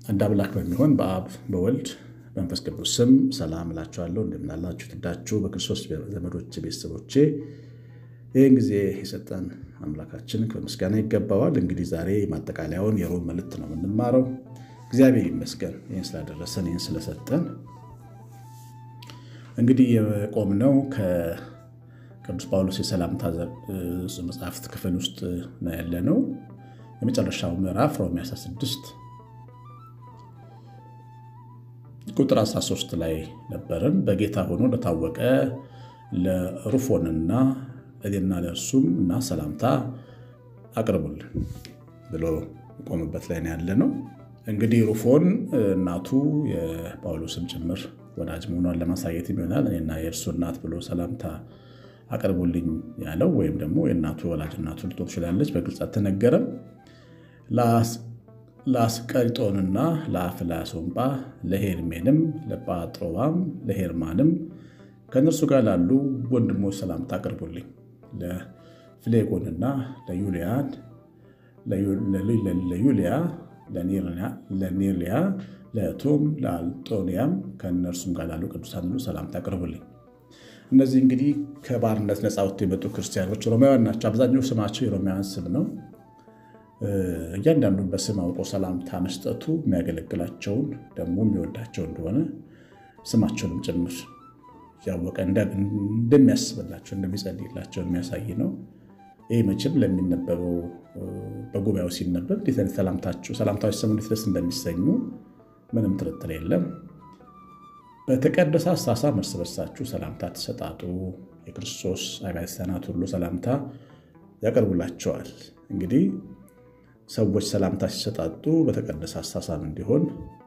አንድ አምላክ በሚሆን በአብ በወልድ መንፈስ ቅዱስ ስም ሰላም እላችኋለሁ። እንደምናላችሁ ትዳችሁ በክርስቶስ ዘመዶች ቤተሰቦቼ ይህን ጊዜ የሰጠን አምላካችን ከምስጋና ይገባዋል። እንግዲህ ዛሬ ማጠቃለያውን የሮም መልእክት ነው የምንማረው። እግዚአብሔር ይመስገን ይህን ስላደረሰን ይህን ስለሰጠን። እንግዲህ የቆምነው ከቅዱስ ጳውሎስ የሰላምታ መጽሐፍት ክፍል ውስጥ ነው ያለነው። የመጨረሻው ምዕራፍ ሮሜ 16 ቁጥር 13 ላይ ነበርን። በጌታ ሆኖ ለታወቀ ለሩፎንና እኔና ለእርሱም እና ሰላምታ አቅርቡልን ብሎ ቆምበት ላይ ያለ ነው። እንግዲህ ሩፎን እናቱ የጳውሎስም ጭምር ወዳጅ መሆኗን ለማሳየት ይሆናል። እኔና የእርሱ እናት ብሎ ሰላምታ አቅርቡልኝ ያለው ወይም ደግሞ የእናቱ ወላጅ እናቱ ልትሆን ትችላለች። በግልጽ አልተነገረም። ለአስቀሪጦንና ለአፍላሶምጳ ለሄርሜንም ለጳጥሮባም ለሄርማንም ከእነርሱ ጋር ላሉ ወንድሞች ሰላምታ አቅርቡልኝ። ለፍሌጎንና ለዩልያን ለዩልያ ለኔርሊያ ለቶም ለአልጦንያም ከእነርሱም ጋር ላሉ ቅዱሳን ሁሉ ሰላምታ አቅርቡልኝ። እነዚህ እንግዲህ ከባርነት ነፃ ወጥተው የመጡ ክርስቲያኖች ሮማውያን ናቸው። አብዛኛው ስማቸው የሮማውያን ስም ነው። እያንዳንዱን በስም አውቆ ሰላምታ መስጠቱ የሚያገለግላቸውን ደግሞ የሚወዳቸው እንደሆነ ስማቸውንም ጭምር ያወቀ እንደሚያስብላቸው እንደሚጸልይላቸው የሚያሳይ ነው። ይህ መቼም ለሚነበበው በጉባኤው ሲነበብ እንዴት አይነት ሰላምታችሁ ሰላምታዎች ሰሙ እንዴት ደስ እንደሚሰኙ ምንም ጥርጥር የለም። በተቀደሰ አሳሳም እርስ በርሳችሁ ሰላምታ ተሰጣጡ። የክርስቶስ አብያተ ክርስቲያናት ሁሉ ሰላምታ ያቀርቡላቸዋል። እንግዲህ ሰዎች ሰላምታ ሲሰጣጡ በተቀደሰ አሳሳም እንዲሆን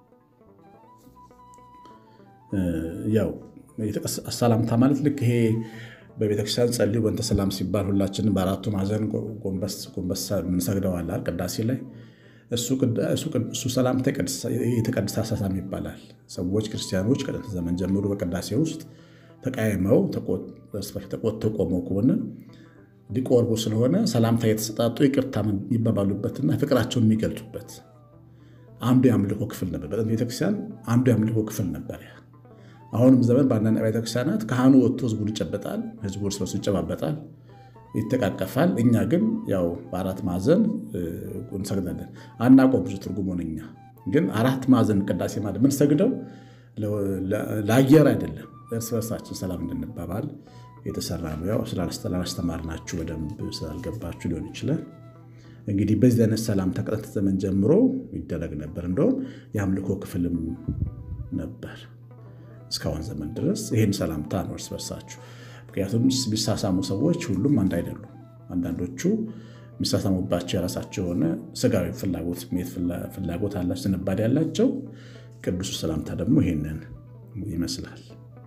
ያው ሰላምታ ማለት ልክ ይሄ በቤተክርስቲያን ጸልዩ በእንተ ሰላም ሲባል ሁላችንም በአራቱ ማዕዘን ጎንበስ ጎንበስ የምንሰግደዋል ቅዳሴ ላይ እሱ ሰላምታ የተቀደሰ አሳሳም ይባላል። ሰዎች ክርስቲያኖች ከጥንት ዘመን ጀምሮ በቅዳሴ ውስጥ ተቃይመው ተቆጥተው ቆመው ከሆነ ሊቆርቡ ስለሆነ ሰላምታ የተሰጣጡ ይቅርታ የሚባባሉበትና ፍቅራቸውን የሚገልጹበት አንዱ የአምልኮ ክፍል ነበር። በጥንት ቤተክርስቲያን አንዱ የአምልኮ ክፍል ነበር። አሁንም ዘመን በአንዳንድ ቤተክርስቲያናት ካህኑ ወጥቶ ህዝቡን ይጨበጣል፣ ህዝቡ እርስ በርሱ ይጨባበጣል፣ ይተቃቀፋል። እኛ ግን ያው በአራት ማዕዘን እንሰግዳለን። አናውቀው ብዙ ትርጉሙን። እኛ ግን አራት ማዕዘን ቅዳሴ ማለት ምን ሰግደው ለአየር አይደለም፣ እርስ በርሳችን ሰላም እንድንባባል የተሰራ ነው። ያው ስላላስተማርናችሁ በደንብ ስላልገባችሁ ሊሆን ይችላል። እንግዲህ በዚህ አይነት ሰላምታ ከጥንት ዘመን ጀምሮ ይደረግ ነበር። እንደውም የአምልኮ ክፍልም ነበር እስካሁን ዘመን ድረስ ይህን ሰላምታ ነው እርስ በርሳችሁ። ምክንያቱም የሚሳሳሙ ሰዎች ሁሉም አንድ አይደሉም። አንዳንዶቹ የሚሳሳሙባቸው የራሳቸው የሆነ ስጋዊ ፍላጎት ስሜት ፍላጎት አላቸው፣ ዝንባሌ ያላቸው። ቅዱሱ ሰላምታ ደግሞ ይሄንን ይመስላል።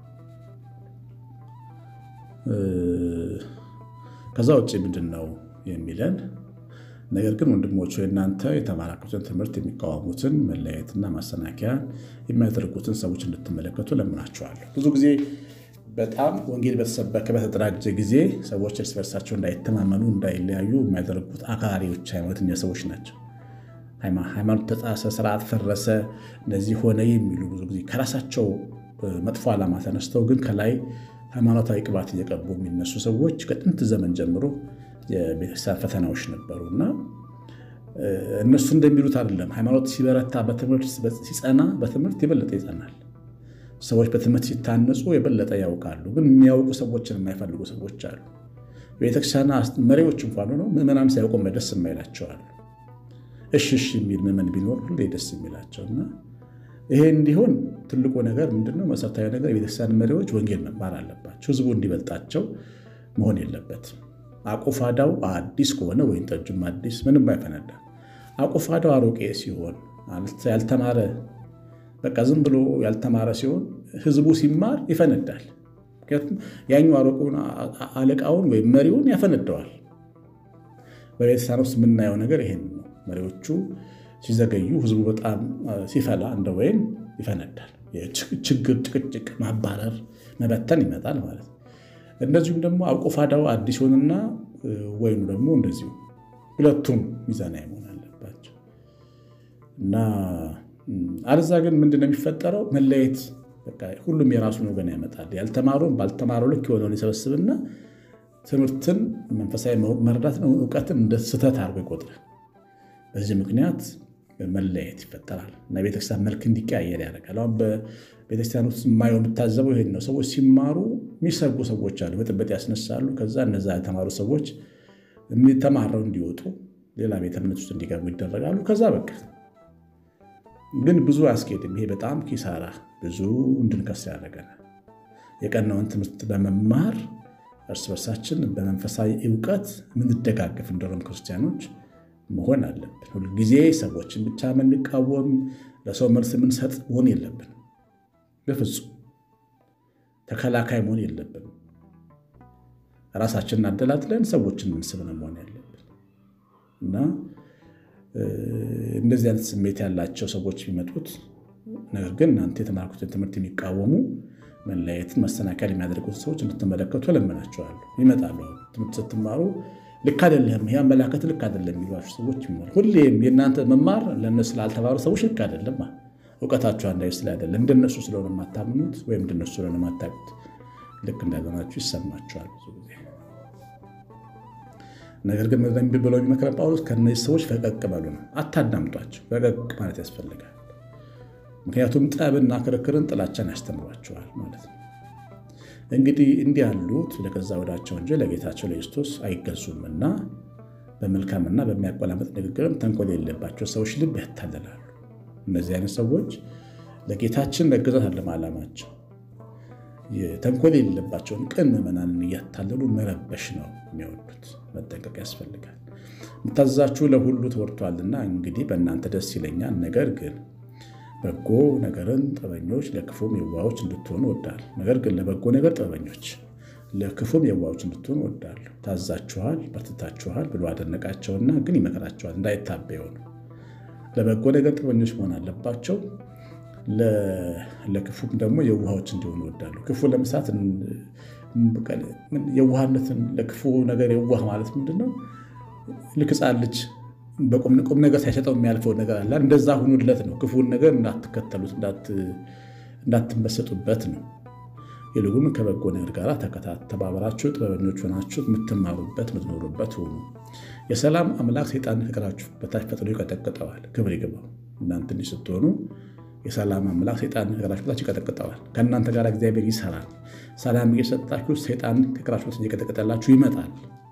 ከዛ ውጭ ምንድን ነው የሚለን? ነገር ግን ወንድሞች እናንተ የተማራችሁትን ትምህርት የሚቃወሙትን መለያየትና ማሰናከያ የሚያደርጉትን ሰዎች እንድትመለከቱ ለምናችኋለሁ። ብዙ ጊዜ በጣም ወንጌል በተሰበከ በተደራጀ ጊዜ ሰዎች እርስ በርሳቸው እንዳይተማመኑ እንዳይለያዩ የሚያደርጉት አክራሪዎች ሃይማኖተኛ ሰዎች ናቸው። ሃይማኖት ተጣሰ፣ ስርዓት ፈረሰ፣ እንደዚህ ሆነ የሚሉ ብዙ ጊዜ ከራሳቸው መጥፎ ዓላማ ተነስተው ግን ከላይ ሃይማኖታዊ ቅባት እየቀቡ የሚነሱ ሰዎች ከጥንት ዘመን ጀምሮ የቤተክርስቲያን ፈተናዎች ነበሩ እና እነሱ እንደሚሉት አይደለም። ሃይማኖት ሲበረታ በትምህርት ሲጸና በትምህርት የበለጠ ይጸናል። ሰዎች በትምህርት ሲታነጹ የበለጠ ያውቃሉ። ግን የሚያውቁ ሰዎችን የማይፈልጉ ሰዎች አሉ። የቤተክርስቲያን መሪዎች እንኳን ሆነው ምዕመናን ሲያውቁ ደስ የማይላቸዋል። እሺ እሺ የሚል ምዕመን ቢኖር ሁሌ ደስ የሚላቸው እና ይሄ እንዲሆን ትልቁ ነገር ምንድነው? መሰረታዊ ነገር የቤተክርስቲያን መሪዎች ወንጌል መማር አለባቸው። ህዝቡ እንዲበልጣቸው መሆን የለበትም። አቁፋዳው አዲስ ከሆነ ወይን ጠጁም አዲስ ምንም አይፈነዳ። አቁፋዳው አሮቄ ሲሆን ያልተማረ በቃ ዝም ብሎ ያልተማረ ሲሆን ህዝቡ ሲማር ይፈነዳል። ምክንያቱም ያኛው አሮቄውን አለቃውን ወይም መሪውን ያፈነደዋል። በቤተክርስቲያን ውስጥ የምናየው ነገር ይሄን ነው። መሪዎቹ ሲዘገዩ ህዝቡ በጣም ሲፈላ እንደ ወይን ይፈነዳል። ችግር፣ ጭቅጭቅ፣ ማባረር፣ መበተን ይመጣል ማለት ነው። እንደዚሁም ደግሞ አቁፋዳው አዲስ ሆንና ወይኑ ደግሞ እንደዚሁ ሁለቱም ሚዛናዊ መሆን አለባቸው እና አለዛ ግን ምንድነው የሚፈጠረው? መለየት ሁሉም የራሱን ወገን ያመጣል። ያልተማረውን ባልተማረው ልክ የሆነውን ይሰበስብና ትምህርትን መንፈሳዊ መረዳት ነው እውቀትን እንደ ስህተት አድርጎ ይቆጥራል። በዚህ ምክንያት መለየት ይፈጠራል እና ቤተክርስቲያን መልክ እንዲቀያየር ያደርጋል። አሁን በቤተክርስቲያን ውስጥ የማየው የምታዘበው ይሄን ነው። ሰዎች ሲማሩ የሚሰርጉ ሰዎች አሉ፣ ብጥብጥ ያስነሳሉ። ከዛ እነዛ የተማሩ ሰዎች ተማረው እንዲወጡ ሌላ ቤተ እምነት ውስጥ እንዲገቡ ይደረጋሉ። ከዛ በቃ ግን ብዙ አያስኬድም። ይሄ በጣም ኪሳራ፣ ብዙ እንድንከስ ያደርገናል። የቀናውን ትምህርት በመማር እርስ በርሳችን በመንፈሳዊ እውቀት የምንደጋገፍ እንደሆነ ክርስቲያኖች መሆን አለብን። ሁልጊዜ ሰዎችን ብቻ የምንቃወም ለሰው መልስ የምንሰጥ መሆን የለብን። በፍጹም ተከላካይ መሆን የለብን። ራሳችንን አደላድለን ሰዎችን ምንስብ ነው መሆን ያለብን እና እንደዚህ አይነት ስሜት ያላቸው ሰዎች የሚመጡት ነገር ግን እናንተ የተማርኩትን ትምህርት የሚቃወሙ መለያየትን መሰናከል የሚያደርጉት ሰዎች እንድትመለከቱ እለምናቸዋለሁ። ይመጣሉ። ትምህርት ስትማሩ ልክ አይደለም፣ ይህ አመላከት ልክ አይደለም የሚሏቸው ሰዎች ይኖራሉ። ሁሌም የእናንተ መማር ለእነሱ ስላልተማሩ ሰዎች ልክ አይደለም፣ እውቀታችሁ አንድ ስለ አይደለም፣ እንደነሱ ስለሆነ የማታምኑት ወይም እንደነሱ ስለሆነ የማታውቁት ልክ እንዳልሆናችሁ ይሰማችኋል ብዙ ጊዜ። ነገር ግን መዘንቢ ብለው የሚመክረን ጳውሎስ ከእነዚህ ሰዎች ፈቀቅ በሉ ነው። አታዳምጧቸው፣ ፈቀቅ ማለት ያስፈልጋል። ምክንያቱም ጠብና ክርክርን ጥላቻን ያስተምሯቸዋል ማለት ነው። እንግዲህ እንዲህ ያሉት ለገዛ ወዳቸው እንጂ ለጌታቸው ለክርስቶስ አይገዙምና በመልካምና በሚያቆላመጥ ንግግርም ተንኮል የሌለባቸው ሰዎች ልብ ያታልላሉ። እነዚህ አይነት ሰዎች ለጌታችን መገዛት አለም ዓላማቸው። ተንኮል የሌለባቸውን ቅን ምዕመናንን እያታለሉ መረበሽ ነው የሚወዱት። መጠንቀቅ ያስፈልጋል። የምታዘዛችሁ ለሁሉ ተወርቷልና እንግዲህ በእናንተ ደስ ይለኛል። ነገር ግን በጎ ነገርን ጥበበኞች ለክፉም የዋዎች እንድትሆኑ እወዳለሁ። ነገር ግን ለበጎ ነገር ጥበበኞች ለክፉም የዋዎች እንድትሆኑ እወዳለሁ። ታዛችኋል፣ በርትታችኋል ብሎ አደነቃቸውና ግን ይመከራቸዋል እንዳይታበዩ ነው። ለበጎ ነገር ጥበበኞች መሆን አለባቸው። ለክፉም ደግሞ የዋዎች እንዲሆኑ እወዳለሁ። ክፉ ለመስራት የዋህነትን ለክፉ ነገር የዋህ ማለት ምንድን ነው? ልክ ሕፃን ልጅ በቁም ነገር ሳይሰጠው የሚያልፈው ነገር አለ። እንደዛ ሁኑለት ነው። ክፉን ነገር እንዳትከተሉት፣ እንዳትመሰጡበት ነው። ይልቁን ከበጎ ነገር ጋር ተባበራችሁ ጥበበኞች ሆናችሁ የምትማሩበት የምትኖሩበት ሁኑ። የሰላም አምላክ ሰይጣን ከእግራችሁ በታች ፈጥኖ ይቀጠቅጠዋል። ክብር ይግባው። እናንተ እንዲህ ስትሆኑ የሰላም አምላክ ሰይጣን ከእግራችሁ በታች ይቀጠቅጠዋል። ከእናንተ ጋር እግዚአብሔር ይሰራል። ሰላም እየሰጣችሁ ሰይጣን ከእግራችሁ በታች እየቀጠቀጠላችሁ ይመጣል።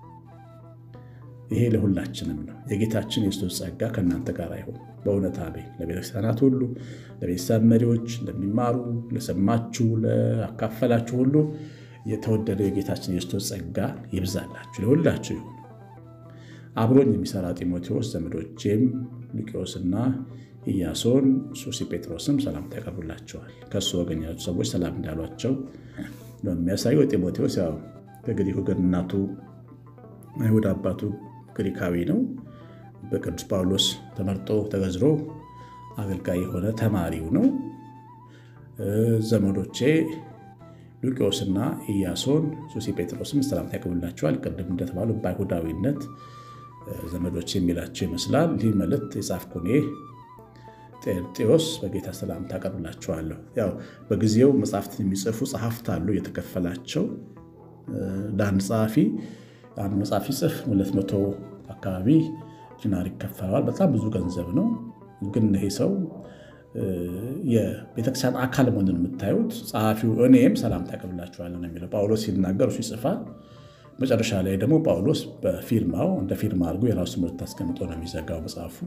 ይሄ ለሁላችንም ነው። የጌታችን የክርስቶስ ጸጋ ከእናንተ ጋር አይሆን። በእውነት አሜን። ለቤተክርስቲያናት ሁሉ፣ ለቤተሰብ መሪዎች፣ ለሚማሩ፣ ለሰማችሁ፣ ለአካፈላችሁ ሁሉ የተወደደው የጌታችን የክርስቶስ ጸጋ ይብዛላችሁ፣ ለሁላችሁ ይሁን። አብሮኝ የሚሰራ ጢሞቴዎስ፣ ዘመዶቼም ሉቂዮስና ኢያሶን፣ ሱሲ ጴጥሮስም ሰላምታ ያቀርቡላቸዋል። ከእሱ ወገን ያሉ ሰዎች ሰላም እንዳሏቸው ነው የሚያሳየው። ጢሞቴዎስ ያው ከግሪክ ወገን እናቱ አይሁድ አባቱ ግሪካዊ ነው። በቅዱስ ጳውሎስ ተመርጦ ተገዝሮ አገልጋይ የሆነ ተማሪው ነው። ዘመዶቼ ሉቂዮስና ኢያሶን ሱሲ ጴጥሮስም ሰላምታ ያቀርቡላቸዋል። ቅድም እንደተባሉ በአይሁዳዊነት ዘመዶቼ የሚላቸው ይመስላል። ይህ መልእክት የጻፍኩ እኔ ጤርጤዎስ በጌታ ሰላምታ አቀርብላቸዋለሁ። ያው በጊዜው መጽሐፍትን የሚጽፉ ጸሐፍት አሉ የተከፈላቸው ለአንድ ጸሐፊ አንድ መጽሐፍ ሲጽፍ ሁለት መቶ አካባቢ ዲናር ይከፈለዋል። በጣም ብዙ ገንዘብ ነው። ግን ይሄ ሰው የቤተክርስቲያን አካል መሆኑን የምታዩት ጸሐፊው እኔም ሰላምታ አቀርብላችኋለሁ ነው የሚለው። ጳውሎስ ሲናገር እሱ ይጽፋል። መጨረሻ ላይ ደግሞ ጳውሎስ በፊርማው እንደ ፊርማ አድርጎ የራሱ ምርት አስቀምጦ ነው የሚዘጋው መጽሐፉን።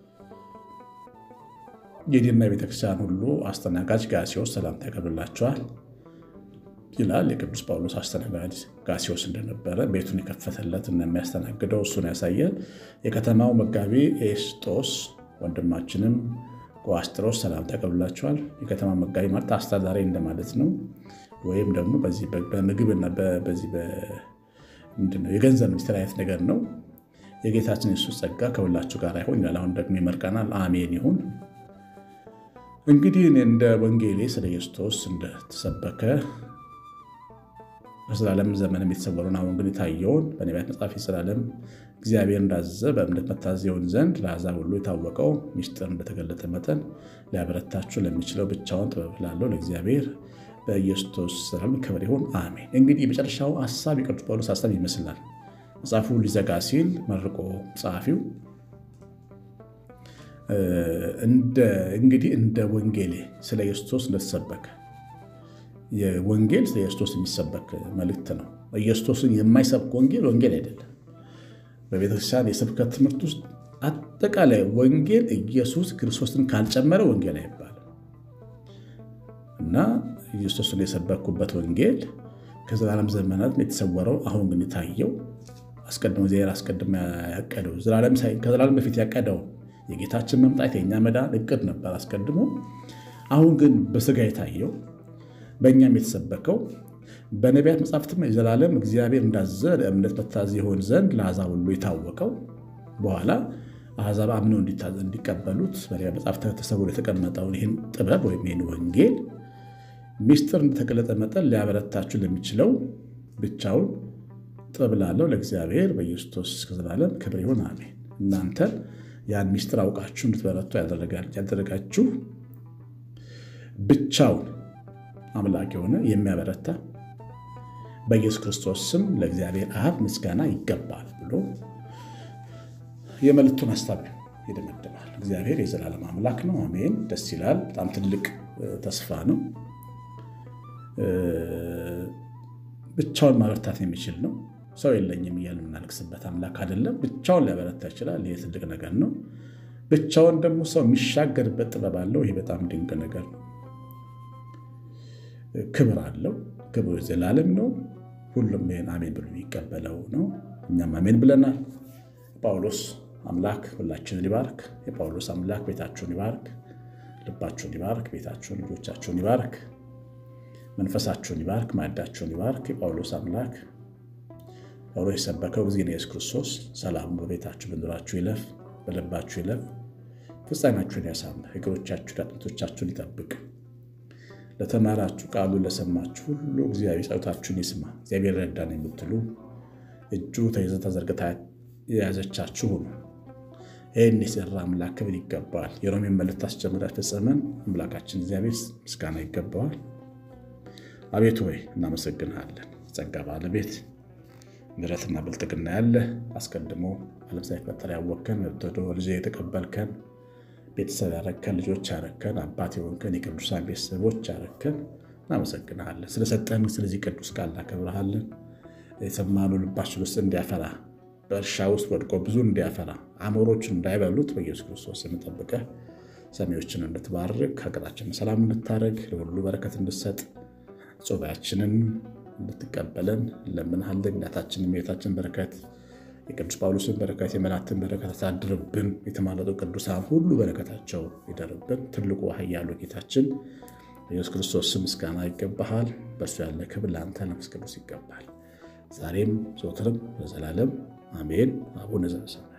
የዲና የቤተክርስቲያን ሁሉ አስተናጋጅ ጋሲዮስ ሰላምታ ያቀርብላቸዋል ይላል። የቅዱስ ጳውሎስ አስተናጋጅ ጋሲዮስ እንደነበረ ቤቱን የከፈተለት እና የሚያስተናግደው እሱን ያሳያል። የከተማው መጋቢ ኤስጦስ ወንድማችንም ቆአስጥሮስ ሰላምታ ያቀርብላቸዋል። የከተማ መጋቢ ማለት አስተዳዳሪ እንደማለት ነው። ወይም ደግሞ በዚህ በምግብና በዚህ ምንድነው የገንዘብ ሚኒስትር አይነት ነገር ነው። የጌታችን የሱስ ጸጋ ከሁላችሁ ጋር ይሆን ይላል። አሁን ደግሞ ይመርቀናል። አሜን ይሁን። እንግዲህ እኔ እንደ ወንጌሌ ስለ ክርስቶስ እንደተሰበከ በዘላለም ዘመንም የተሰወረውን አሁን ግን የታየውን በነቢያት መጽሐፍ የዘላለም እግዚአብሔር እንዳዘዘ በእምነት መታዘዝ ይሆን ዘንድ ለአሕዛብ ሁሉ የታወቀው ሚስጥር እንደተገለጠ መጠን ሊያበረታችሁ ለሚችለው ብቻውን ጥበብ ላለው ለእግዚአብሔር በኢየሱስ ስም ክብር ይሁን አሜን። እንግዲህ የመጨረሻው ሀሳብ የቅዱስ ጳውሎስ ሀሳብ ይመስላል። መጽሐፉ ሊዘጋ ሲል መርቆ ጸሐፊው እንግዲህ እንደ ወንጌሌ ስለ ክርስቶስ እንደተሰበከ የወንጌል ስለ ክርስቶስ የሚሰበክ መልእክት ነው። ኢየሱስን የማይሰብክ ወንጌል ወንጌል አይደለም። በቤተክርስቲያን የስብከት ትምህርት ውስጥ አጠቃላይ ወንጌል ኢየሱስ ክርስቶስን ካልጨመረ ወንጌል አይባልም እና ኢየሱስን የሰበኩበት ወንጌል ከዘላለም ዘመናት የተሰወረው አሁን ግን የታየው አስቀድሞ እግዚአብሔር አስቀድሞ ያቀደው ከዘላለም በፊት ያቀደው የጌታችን መምጣት የእኛ መዳን እቅድ ነበር አስቀድሞ። አሁን ግን በስጋ የታየው በእኛም የተሰበከው በነቢያት መጻሕፍትም የዘላለም እግዚአብሔር እንዳዘዘ ለእምነት መታዘዝ ይሆን ዘንድ ለአሕዛብ ሁሉ የታወቀው በኋላ አሕዛብ አምነው እንዲቀበሉት በነቢያት መጻሕፍት ተሰውሮ የተቀመጠውን ይህን ጥበብ ወይም ይህን ወንጌል ሚስጥር እንደተገለጠ መጠን ሊያበረታችሁ ለሚችለው ብቻውን ጥበብ ላለው ለእግዚአብሔር በኢየሱስ ከዘላለም ክብር ይሁን አሜን። እናንተን ያን ሚስጥር አውቃችሁ እንድትበረቱ ያደረጋችሁ ብቻውን አምላክ የሆነ የሚያበረታ በኢየሱስ ክርስቶስ ስም ለእግዚአብሔር አብ ምስጋና ይገባል ብሎ የመልእክቱን ሀሳብ ይደመድማል። እግዚአብሔር የዘላለም አምላክ ነው። አሜን። ደስ ይላል። በጣም ትልቅ ተስፋ ነው። ብቻውን ማበረታት የሚችል ነው። ሰው የለኝም እያልን የምናለቅስበት አምላክ አይደለም። ብቻውን ሊያበረታ ይችላል። ይህ ትልቅ ነገር ነው። ብቻውን ደግሞ ሰው የሚሻገርበት ጥበብ አለው። ይህ በጣም ድንቅ ነገር ነው። ክብር አለው። ክብሩ ዘላለም ነው። ሁሉም ይህን አሜን ብሎ የሚቀበለው ነው። እኛም አሜን ብለናል። ጳውሎስ አምላክ ሁላችንን ይባርክ። የጳውሎስ አምላክ ቤታችሁን ይባርክ፣ ልባችሁን ይባርክ፣ ቤታችሁን፣ ልጆቻችሁን ይባርክ፣ መንፈሳችሁን ይባርክ፣ ማዕዳችሁን ይባርክ። የጳውሎስ አምላክ ጳውሎስ የሰበከው ጊዜ ኢየሱስ ክርስቶስ ሰላሙ በቤታችሁ በኑራችሁ ይለፍ፣ በልባችሁ ይለፍ፣ ፍጻሜያችሁን ያሳምር፣ እግሮቻችሁን አጥንቶቻችሁን ይጠብቅ። ለተማራችሁ ቃሉን ለሰማችሁ ሁሉ እግዚአብሔር ጸሎታችሁን ይስማ። እግዚአብሔር ረዳን የምትሉ እጁ ተይዘ ተዘርግታ የያዘቻችሁ ሁኑ። ይህን የሰራ አምላክ ክብር ይገባዋል። የሮሜን መልእክት አስጀምራ ፈጸመን አምላካችን እግዚአብሔር ምስጋና ይገባዋል። አቤቱ ወይ እናመሰግንሃለን። ጸጋ ባለቤት ምሕረትና ብልጥግና ያለ አስቀድሞ ዓለም ሳይፈጠር ያወከን ወጥቶ ልጅ የተቀበልከን ቤተሰብ ያረከን ልጆች ያረከን አባት የሆንከን የቅዱሳን ቤተሰቦች ያረከን እናመሰግንሃለን። ስለሰጠን ስለዚህ ቅዱስ ቃል እናከብረሃለን። የሰማነው ልባችን ውስጥ እንዲያፈራ በእርሻ ውስጥ ወድቆ ብዙ እንዲያፈራ አሞሮችን እንዳይበሉት በኢየሱስ ክርስቶስ የምጠብቀህ ሰሚዎችን እንድትባርክ ሀገራችንን ሰላም እንድታደርግ ለሁሉ በረከት እንድትሰጥ ጾታችንን እንድትቀበለን ለምንሃለን። እናታችንን የቤታችን በረከት የቅዱስ ጳውሎስን በረከት የመላእክትን በረከት አሳድርብን። የተማረጡ ቅዱሳን ሁሉ በረከታቸው ይደርብን። ትልቁ ኃያሉ ጌታችን ኢየሱስ ክርስቶስ ስም ምስጋና ይገባሃል። በእርሱ ያለ ክብር ለአንተ ለመንፈስ ቅዱስ ይገባል፣ ዛሬም ዘወትርም ለዘላለም አሜን። አቡነ ዘበሰማያት